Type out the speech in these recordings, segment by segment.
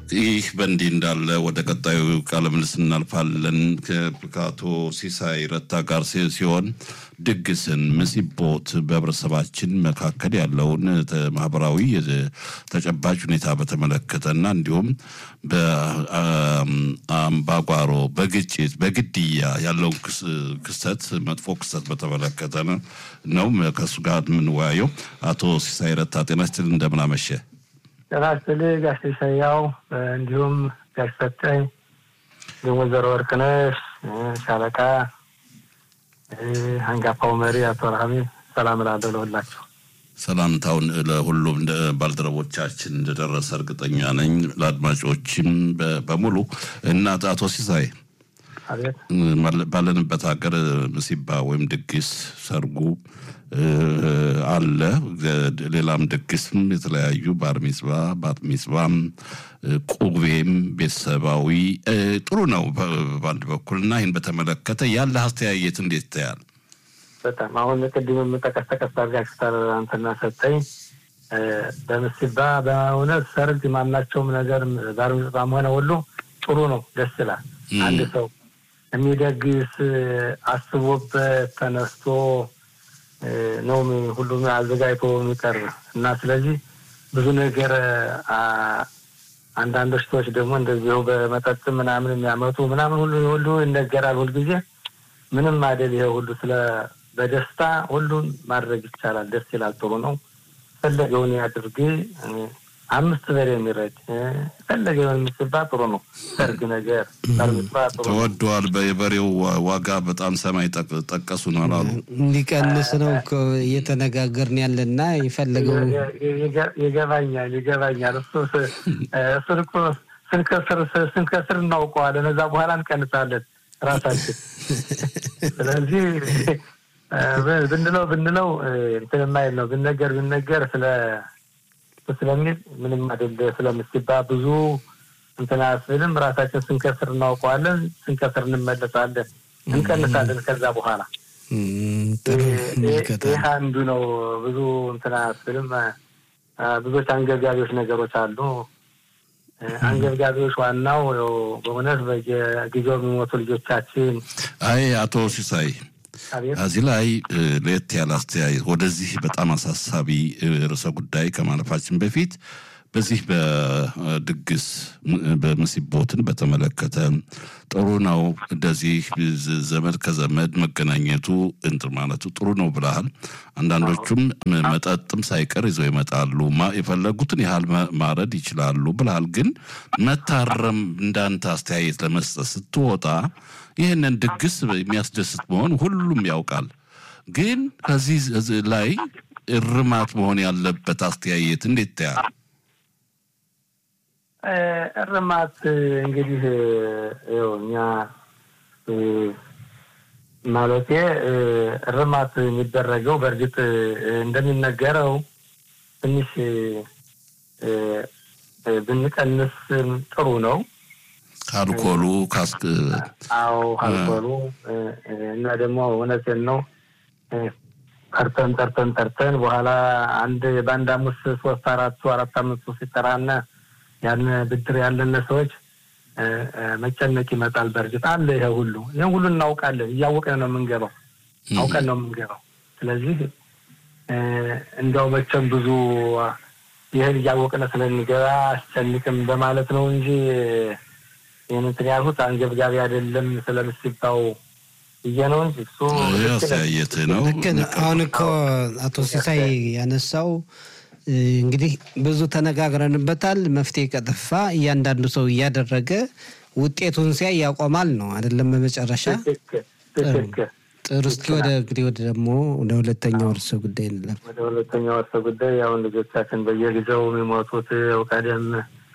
ይህ በእንዲህ እንዳለ ወደ ቀጣዩ ቃለ ምልልስ እናልፋለን። ከአቶ ሲሳይ ረታ ጋር ሲሆን ድግስን፣ ምሲቦት በህብረተሰባችን መካከል ያለውን ማህበራዊ ተጨባጭ ሁኔታ በተመለከተና እንዲሁም በአምባጓሮ፣ በግጭት፣ በግድያ ያለውን ክስተት መጥፎ ክስተት በተመለከተ ነው ከእሱ ጋር የምንወያየው። አቶ ሲሳይ ረታ ጤና ይስጥልኝ፣ እንደምን አመሸ? ጤና ይስጥልኝ ጋሽ ኢሳያው እንዲሁም ጋሽ ሰጠኝ እንዲሁም ወይዘሮ ወርቅነሽ ሻለቃ አንጋፋው መሪ አቶ ረሃሚ ሰላም እላለሁ ለሁላችሁ። ሰላምታውን ለሁሉም ባልደረቦቻችን እንደደረሰ እርግጠኛ ነኝ። ለአድማጮችም በሙሉ እና አቶ ሲሳይ ባለንበት ሀገር ምሲባ ወይም ድግስ ሰርጉ አለ። ሌላም ድግስም የተለያዩ ባር ሚጽባ ባት ሚጽባም ቁቤም ቤተሰባዊ ጥሩ ነው በአንድ በኩል እና ይህን በተመለከተ ያለ አስተያየት እንዴት ይታያል? በጣም አሁን ቅድም የምጠቀስ ተቀስ አድርጋችሁታል አንተና ሰጠኝ። በምሲባ በእውነት ሰርግ ማናቸውም ነገር ባር ሚጽባም ሆነ ሁሉ ጥሩ ነው፣ ደስ ይላል። አንድ ሰው የሚደግስ አስቦበት ተነስቶ ነው ሁሉም አዘጋጅቶ የሚቀርብ እና ስለዚህ ብዙ ነገር አንዳንዶች ሰዎች ደግሞ እንደዚሁ በመጠጥ ምናምን የሚያመጡ ምናምን ሁሉ ሁሉ ይነገራል ሁልጊዜ። ምንም አይደል። ይሄ ሁሉ ስለ በደስታ ሁሉን ማድረግ ይቻላል። ደስ ይላል። ጥሩ ነው። ፈለገውን ያድርግ። አምስት በሬ የሚረድ ፈለገውን የምትባ ጥሩ ነው። ሰርግ ነገር ተወደዋል። የበሬው ዋጋ በጣም ሰማይ ጠቀሱ ነው አሉ። እንዲቀንስ ነው እየተነጋገርን ያለና የፈለገው ይገባኛል፣ ይገባኛል። እሱ እሱን እኮ ስንከስር ስንከስር እናውቀዋለን። እዛ በኋላ እንቀንሳለን ራሳችን። ስለዚህ ብንለው ብንለው እንትን የማይል ነው ብነገር ብነገር ስለ ስለሚል ምንም አይደለ ስለምትባ ብዙ እንትን አያስብልም። ራሳችን ስንከስር እናውቀዋለን። ስንከስር እንመለሳለን፣ እንቀንሳለን። ከዛ በኋላ ይህ አንዱ ነው። ብዙ እንትን አያስብልም። ብዙዎች አንገብጋቢዎች ነገሮች አሉ። አንገብጋቢዎች ዋናው በእውነት በየጊዜው የሚሞቱ ልጆቻችን። አይ አቶ ሲሳይ እዚህ ላይ ለየት ያለ አስተያየት ወደዚህ በጣም አሳሳቢ ርዕሰ ጉዳይ ከማለፋችን በፊት በዚህ በድግስ በምሲቦትን በተመለከተ ጥሩ ነው። እንደዚህ ዘመድ ከዘመድ መገናኘቱ እንትን ማለቱ ጥሩ ነው ብለሃል። አንዳንዶቹም መጠጥም ሳይቀር ይዘው ይመጣሉ። የፈለጉትን ያህል ማረድ ይችላሉ ብለሃል። ግን መታረም እንዳንተ አስተያየት ለመስጠት ስትወጣ ይህንን ድግስ የሚያስደስት መሆን ሁሉም ያውቃል። ግን ከዚህ ላይ እርማት መሆን ያለበት አስተያየት እንዴት ታያል? እርማት እንግዲህ ይኸው እኛ ማለቴ እርማት የሚደረገው በእርግጥ እንደሚነገረው ትንሽ ብንቀንስ ጥሩ ነው። አልኮሉ ካስክ አዎ አልኮሉ እና ደግሞ እውነቴን ነው ጠርተን ጠርተን ጠርተን በኋላ አንድ በአንድ አምስት ሶስት አራቱ አራት አምስቱ ሲጠራና ያን ብድር ያለን ሰዎች መጨነቅ ይመጣል። በእርግጥ አለ ይሄ ሁሉ ይህን ሁሉ እናውቃለን። እያወቅን ነው የምንገባው፣ አውቀን ነው የምንገባው። ስለዚህ እንዲያው መቼም ብዙ ይህን እያወቅን ስለሚገባ አስጨንቅም በማለት ነው እንጂ ይህን እንትን ያልኩት አንገብጋቢ አይደለም ስለምስባው ብዬ ነው እንጂ እሱ አስተያየት ነው። አሁን እኮ አቶ ሲሳይ ያነሳው እንግዲህ ብዙ ተነጋግረንበታል። መፍትሄ ከጠፋ እያንዳንዱ ሰው እያደረገ ውጤቱን ሲያይ ያቆማል ነው አይደለም? በመጨረሻ ጥሩ። እስኪ ወደ እንግዲህ ወደ ደግሞ ወደ ሁለተኛው እርሰ ጉዳይ እንለፍ። ወደ ሁለተኛው እርሰ ጉዳይ አሁን ልጆቻችን በየጊዜው የሚሞቱት ቀደም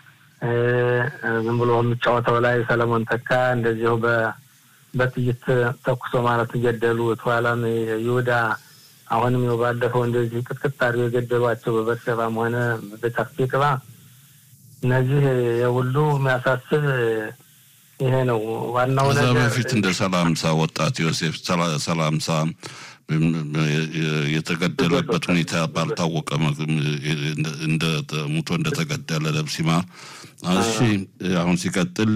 ዝም ብሎ የሚጫወተው ላይ ሰለሞን ተካ እንደዚሁ በጥይት ተኩሶ ማለት ገደሉት። ኋላም ይሁዳ አሁንም ይኸው ባለፈው እንደዚህ ቅጥቅጥ አድርገው የገደሏቸው በበርሸባም ሆነ በጫፍቅባ እነዚህ የሁሉ የሚያሳስብ ይሄ ነው ዋናው ከዛ ነገር። በፊት እንደ ሰላምሳ ወጣት ዮሴፍ ሰላምሳ የተገደለበት ሁኔታ ባልታወቀ እንደ ሙቶ እንደተገደለ ለብሲማ እሺ አሁን ሲቀጥል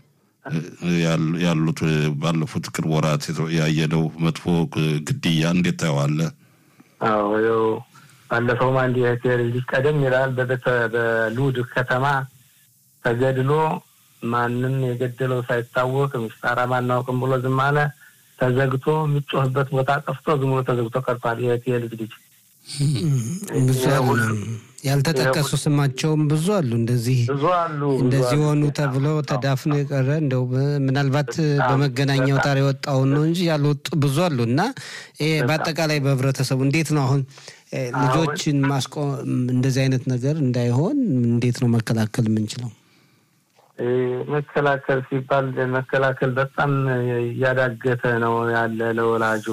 ያሉት ባለፉት ቅርብ ወራት ያየነው መጥፎ ግድያ እንዴት ታየዋለህ? አዎ ያው ባለፈውም አንድ የሆቴል ልጅ ቀደም ይላል በቤተ በሉድ ከተማ ተገድሎ ማንም የገደለው ሳይታወቅ ምስጣራ ማናውቅም ብሎ ዝም አለ። ተዘግቶ የሚጮህበት ቦታ ጠፍቶ ዝም ብሎ ተዘግቶ ቀርቷል። የሆቴል ልጅ ልጅ ብዙ አሉ። ያልተጠቀሱ ስማቸውም ብዙ አሉ። እንደዚህ ብዙ አሉ። እንደዚህ ሆኑ ተብሎ ተዳፍኖ የቀረ እንደው ምናልባት በመገናኛ አውታር የወጣውን ነው እንጂ ያልወጡ ብዙ አሉ እና ይሄ በአጠቃላይ በህብረተሰቡ እንዴት ነው አሁን ልጆችን ማስቆም እንደዚህ አይነት ነገር እንዳይሆን እንዴት ነው መከላከል የምንችለው? መከላከል ሲባል መከላከል በጣም እያዳገተ ነው ያለ ለወላጁ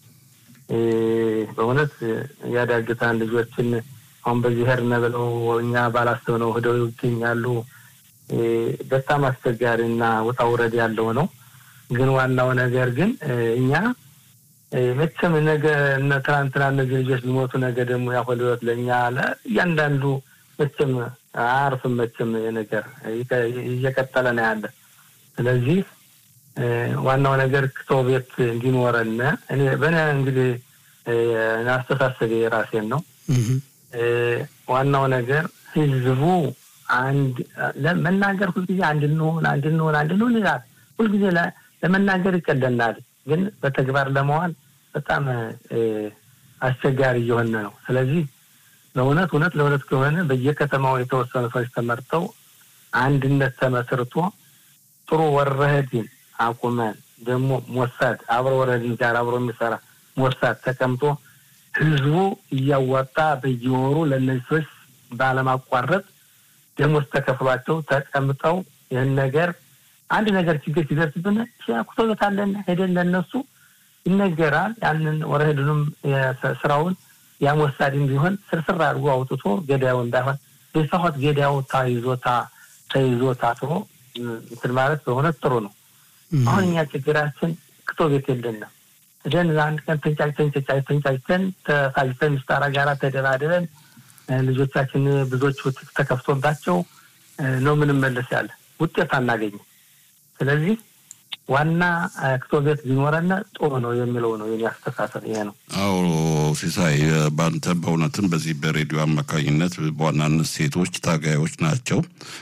በእውነት ያዳግታን ልጆችን አሁን በዚህ ሄድን ብለው እኛ ባላሰብነው ሂደው ይገኛሉ። በጣም አስቸጋሪ እና ውጣ ውረድ ያለው ነው። ግን ዋናው ነገር ግን እኛ መቼም ነገ እነ ትናንትና እነዚህ ልጆች ሊሞቱ ነገ ደግሞ ያሁል ህይወት ለእኛ እያንዳንዱ መቼም አያርፍም። መቼም ነገር እየቀጠለ ነው ያለ። ስለዚህ ዋናው ነገር ክቶ ቤት እንዲኖረን እኔ በእኔ እንግዲህ አስተሳሰብ የራሴን ነው። ዋናው ነገር ህዝቡ አንድ ለመናገር ሁልጊዜ አንድ እንሆን አንድ እንሆን አንድ እንሆን ይላል። ሁልጊዜ ለመናገር ይቀለናል፣ ግን በተግባር ለመዋል በጣም አስቸጋሪ እየሆነ ነው። ስለዚህ ለእውነት እውነት ለእውነት ከሆነ በየከተማው የተወሰኑ ሰዎች ተመርጠው አንድነት ተመስርቶ ጥሩ ወረህድን አቁመን ደግሞ ሞሳድ አብሮ ወረድን ጋር አብሮ የሚሰራ ሞሳድ ተቀምጦ ህዝቡ እያዋጣ በየወሩ ለእነዚህ ሰዎች ባለማቋረጥ ደሞዝ ተከፍሏቸው ተቀምጠው ይህን ነገር አንድ ነገር ችግር ሲደርስብን ሲያኩቶ ቤት አለን ሄደን ለእነሱ ይነገራል። ያንን ወረህድንም ስራውን ያሞሳድም ቢሆን ስርስር አድርጎ አውጥቶ ገዳዩ እንዳይሆን የሰሆት ገዳዩ ታይዞ ተይዞ ታስሮ እንትን ማለት በእውነት ጥሩ ነው። አሁን እኛ ችግራችን ክቶ ቤት የለንም። ደን አንድ ቀን ተንጫጭተን ተንጫጭተን ተሳጅተን ምስጣራ ጋር ተደራድረን ልጆቻችን ብዙዎቹ ተከፍቶባቸው ነው ምንመለስ ያለ ውጤት አናገኝም። ስለዚህ ዋና ክቶ ቤት ቢኖረን ጥሩ ነው የሚለው ነው የኔ አስተሳሰብ ይሄ ነው። አዎ ሲሳይ፣ በአንተ በእውነትም በዚህ በሬዲዮ አማካኝነት በዋናነት ሴቶች ታጋዮች ናቸው፣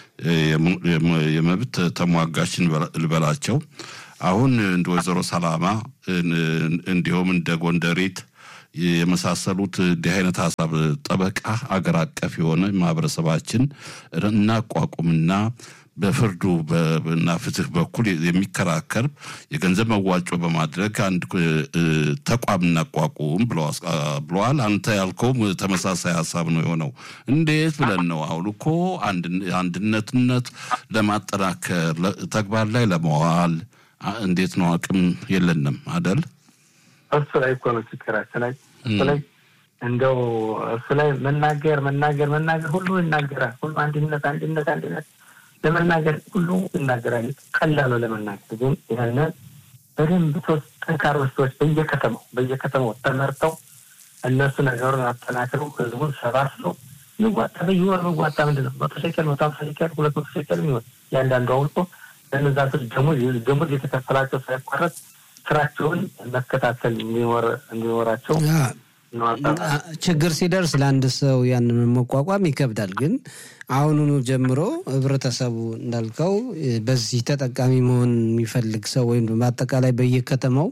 የመብት ተሟጋች ልበላቸው። አሁን እንደ ወይዘሮ ሰላማ እንዲሁም እንደ ጎንደሬት የመሳሰሉት እንዲህ አይነት ሀሳብ ጠበቃ አገር አቀፍ የሆነ ማህበረሰባችን እናቋቁምና በፍርዱ እና ፍትህ በኩል የሚከራከር የገንዘብ መዋጮ በማድረግ አንድ ተቋም እናቋቁም ብለዋል። አንተ ያልከውም ተመሳሳይ ሀሳብ ነው የሆነው። እንዴት ብለን ነው አሁን እኮ አንድነትነት ለማጠናከር ተግባር ላይ ለመዋል እንዴት ነው? አቅም የለንም አደል? እሱ ላይ እኮ ነው ችግራችን ላይ እሱ ላይ እንደው እሱ ላይ መናገር መናገር መናገር ሁሉ ይናገራል። ሁሉ አንድነት አንድነት አንድነት ለመናገር ሁሉ ይናገራል። ቀላሉ ለመናገር ግን ይህንን በደንብ ሶስት ጠንካሮች ሰዎች በየከተማው በየከተማው ተመርተው እነሱ ነገሩን አጠናክረው ህዝቡን ሰባስበው የሚዋጣ በየወር የሚዋጣ ምንድን ነው መቶ ሸቀል መቶ ሀምሳ ሸቀል ሁለት መቶ ሸቀል የሚሆን እያንዳንዱ አውልቆ ለእነዛ ሰዎች ደሞዝ ደሞዝ የተከፈላቸው ሳይቋረጥ ስራቸውን መከታተል እንዲኖራቸው ችግር ሲደርስ ለአንድ ሰው ያንን መቋቋም ይከብዳል። ግን አሁኑኑ ጀምሮ ህብረተሰቡ እንዳልከው በዚህ ተጠቃሚ መሆን የሚፈልግ ሰው ወይም በአጠቃላይ በየከተማው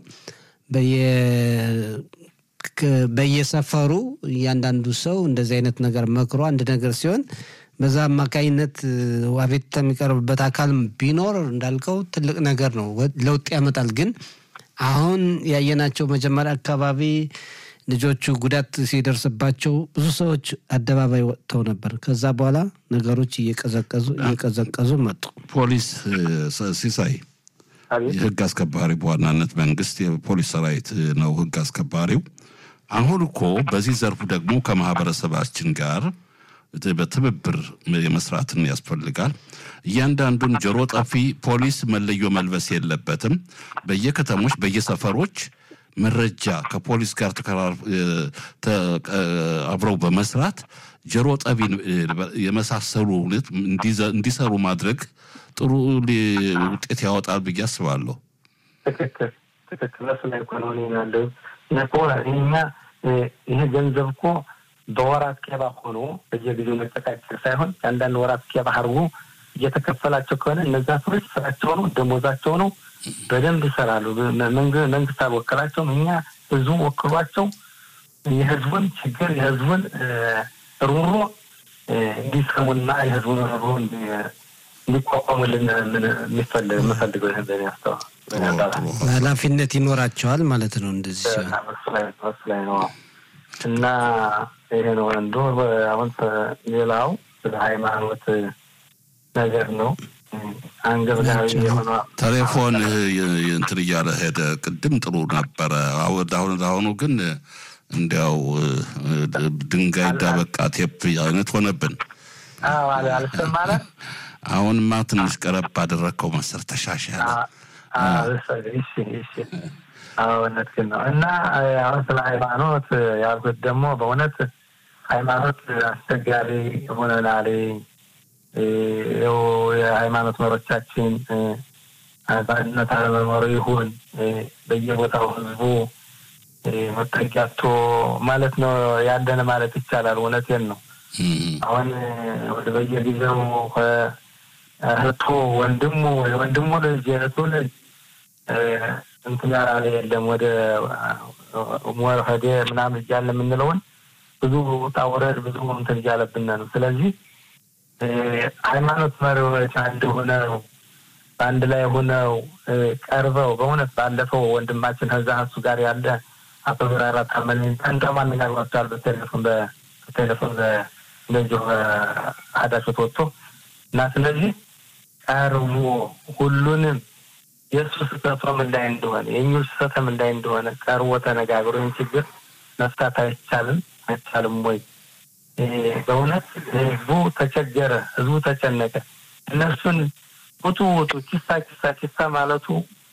በየሰፈሩ እያንዳንዱ ሰው እንደዚህ አይነት ነገር መክሮ አንድ ነገር ሲሆን በዛ አማካኝነት አቤቱታ የሚቀርብበት አካል ቢኖር እንዳልከው ትልቅ ነገር ነው፣ ለውጥ ያመጣል። ግን አሁን ያየናቸው መጀመሪያ አካባቢ ልጆቹ ጉዳት ሲደርስባቸው ብዙ ሰዎች አደባባይ ወጥተው ነበር። ከዛ በኋላ ነገሮች እየቀዘቀዙ እየቀዘቀዙ መጡ። ፖሊስ ሲሳይ የህግ አስከባሪ በዋናነት መንግስት የፖሊስ ሰራዊት ነው ህግ አስከባሪው። አሁን እኮ በዚህ ዘርፉ ደግሞ ከማህበረሰባችን ጋር በትብብር የመስራትን ያስፈልጋል። እያንዳንዱን ጆሮ ጠፊ ፖሊስ መለዮ መልበስ የለበትም። በየከተሞች በየሰፈሮች መረጃ ከፖሊስ ጋር አብረው በመስራት ጆሮ ጠቢን የመሳሰሉ እውነት እንዲሰሩ ማድረግ ጥሩ ውጤት ያወጣል ብዬ አስባለሁ። ትክክል ትክክል። እሱ ላይ እኮ ነው እኔ ያለው እኮ እኛ ይሄ ገንዘብ እኮ በወራት ኬባ ሆኖ በየጊዜው መጨቃጨቅ ሳይሆን የአንዳንድ ወራት ኬባ አድርጎ እየተከፈላቸው ከሆነ እነዛ ሰዎች ስራቸው ነው፣ ደሞዛቸው ነው፣ በደንብ ይሰራሉ። መንግስት አልወከላቸውም። እኛ ህዝቡ ወክሏቸው የህዝቡን ችግር የህዝቡን ሩሮ እንዲሰሙና የህዝቡን ሩሮ እንዲቋቋሙልን የምፈልገው ይህን በእኔ ያስተዋል ኃላፊነት ይኖራቸዋል ማለት ነው። እንደዚህ ሲሆን እሱ ላይ ነው እና ይሄ ነው አንዱ። አሁን ሌላው ስለ ሃይማኖት ነገር ነው። አንገብጋቢ የሆነ ቴሌፎን እንትን እያለ ሄደ። ቅድም ጥሩ ነበረ። አሁን አሁኑ ግን እንዲያው ድንጋይ ዳበቃ ቴፕ አይነት ሆነብን። አልሰማለ አሁንማ ትንሽ ቀረብ አደረግከው መሰር ተሻሻለ። እውነት ግን ነው እና አሁን ስለ ሃይማኖት ያልኩት ደግሞ በእውነት ሃይማኖት አስቸጋሪ ሆነናል። ይኸው የሃይማኖት መሪዎቻችን በአንድነት አለመኖሩ ይሁን በየቦታው ህዝቡ መጠጊያቶ ማለት ነው ያለን ማለት ይቻላል። እውነቴን ነው። አሁን ወደ በየጊዜው እህቱ ወንድሙ የወንድሙ ልጅ የእህቱ ልጅ እንትን ያላለ የለም ወደ ሞር ሄደ ምናምን እያለ የምንለውን ብዙ ውጣ ውረድ ብዙ እንትን እያለብን ነው። ስለዚህ ሃይማኖት መሪዎች አንድ ሆነው በአንድ ላይ ሆነው ቀርበው በእውነት ባለፈው ወንድማችን ከዛ እሱ ጋር ያለ አቶ ብራራ ታመን እንደውም አነጋግሯቸዋል በቴሌፎን በቴሌፎን እንደዚሁ አዳሾት ወጥቶ እና ስለዚህ ቀርቦ ሁሉንም የእሱ ስህተቶም እንዳይ እንደሆነ የእኞች ስህተትም እንዳይ እንደሆነ ቀርቦ ተነጋግሮ ይህን ችግር መፍታት አይቻልም አይቻልም ወይ? በእውነት ህዝቡ ተቸገረ፣ ህዝቡ ተጨነቀ። እነሱን ውጡ ውጡ ኪሳ ኪሳ ኪሳ ማለቱ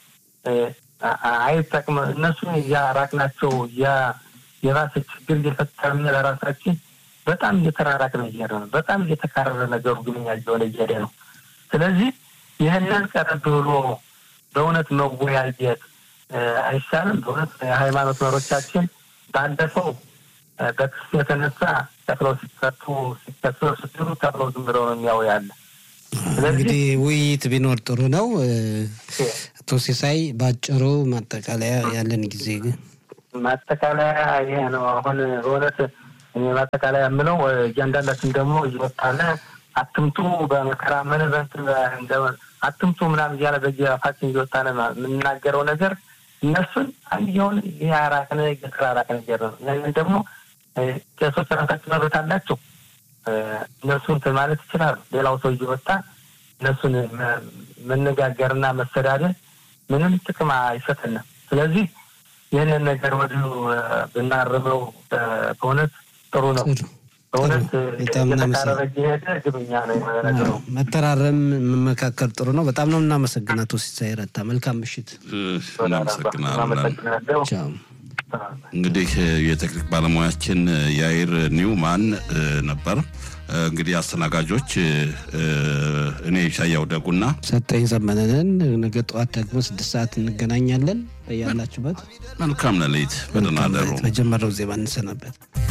አይጠቅም። እነሱን እያራቅናቸው እያ የራስ ችግር እየፈጠርን ለራሳችን በጣም እየተራራቅን እየሄደ ነው። በጣም እየተካረረ ነገሩ ግንኛ እየሆነ እየሄደ ነው። ስለዚህ ይህንን ቀረብ ብሎ በእውነት መወያየት አይሻልም? በእውነት የሃይማኖት መሪዎቻችን ባለፈው በክስ የተነሳ ተክለው ሲፈቱ ሲከሰው ስትሉ ተክለው ዝም ብለው ነው የሚያው ያለ እንግዲህ ውይይት ቢኖር ጥሩ ነው። አቶ ሲሳይ በአጭሩ ማጠቃለያ ያለን ጊዜ ግን ማጠቃለያ ይሄ ነው። አሁን በእውነት እኔ ማጠቃለያ የምለው እያንዳንዳችን ደግሞ እየወጣለ አትምቱ በመከራ ምን አትምቱ ምናምን እያለ በየአፋችን እየወጣነ የምናገረው ነገር እነሱን አንድየውን የአራቅነ የተራራቅ ነገር ነው። ያንን ደግሞ ቄሶች ራሳቸው መብት አላቸው። እነሱ እንትን ማለት ይችላሉ። ሌላው ሰው እየወጣ እነሱን መነጋገርና መሰዳደር ምንም ጥቅም አይሰጠንም። ስለዚህ ይህንን ነገር ወዲሁ ብናርመው በእውነት ጥሩ ነው። በእውነት የተቃረበ እየሄደ ግብኛ ነው ነገሩ። መተራረም መመካከል ጥሩ ነው። በጣም ነው እናመሰግን አቶ ሲሳይ ረታ። መልካም ምሽት። አመሰግናለሁ። እንግዲህ የቴክኒክ ባለሙያችን ያይር ኒውማን ነበር። እንግዲህ አስተናጋጆች እኔ ሻያው ደጉና ሰጠኝ ዘመነንን። ነገ ጠዋት ደግሞ ስድስት ሰዓት እንገናኛለን። በያላችሁበት መልካም ሌሊት፣ በደህና እደሩ። መጀመሪያው ዜማ እንሰናበት።